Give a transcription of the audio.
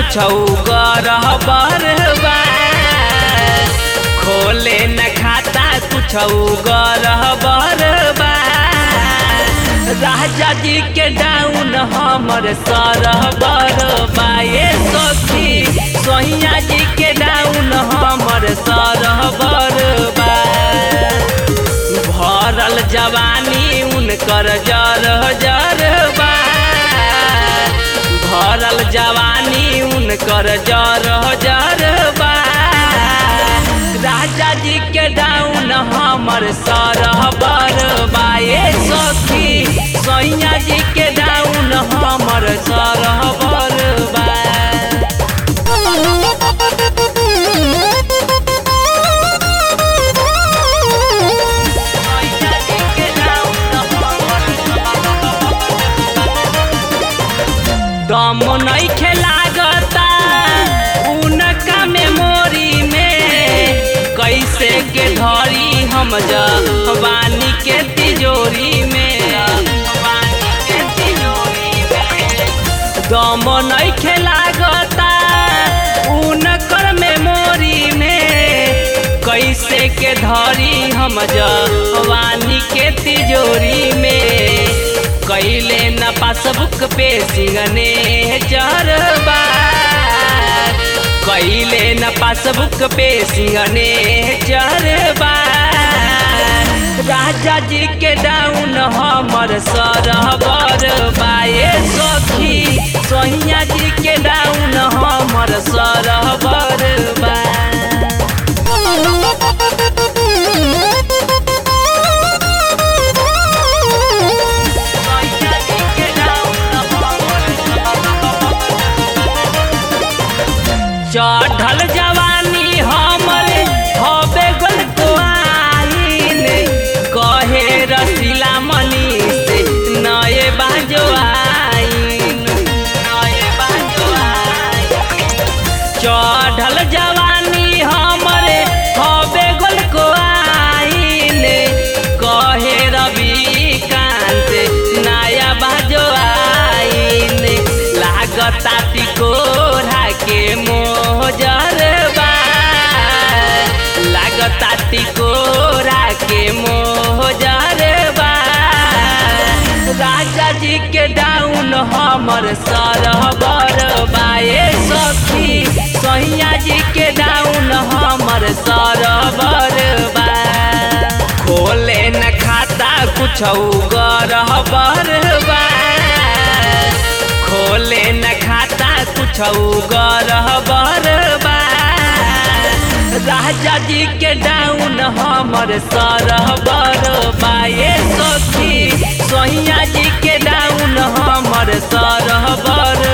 कुछ गरह बरबा खोले न खाता कुछ गरह बरबा राजा जी के डाउन हमर सरह बरबा ये सखी सोहिया जी के डाउन हमर सरह बरबा भरल जवानी उनकर जर जर बा भरल जवानी उनकर जर जर बा राजा जी के डाउन हमर सरह बरबा ये सखी सैया जी के डाउन हमर सरह बरबा दम नहीं खेलागता उनका मेमोरी में कैसे के धरी हम जवानी के तिजोरी में दम नहीं खेलागता उनकर मेमोरी में कैसे के धरी हम जवानी के तिजोरी में कैले न पासबुक पे सिंगने जरबा कैले न पासबुक पे सिंगने जरबा राजा जी के डाउन हमर सरह बरबा ये सखी सोहिया जी के डाउन हमर सरह बरबा चढ़ल जवानी हमर हबे गल आइन कहे रसीला मनी से नए बाजो आइन नए बाजो आइन चढ़ल जवानी हमर हबे गल आइन कहे रवि कांत नया बाजो आइन लागता तिकोरा के मोजरबा लागता तिकोरा के मोजरबा राजा जी के डाउन हमर सरह बरबा ये सखी सैया जी के डाउन हमर सरह बरबा खोले न खाता कुछ गरह बरबा खोले न खाता कुछ गरह बरबा राजा जी के डाउन हमर सरह बरबा ये सखी सोहिया जी के डाउन हमर सरह बर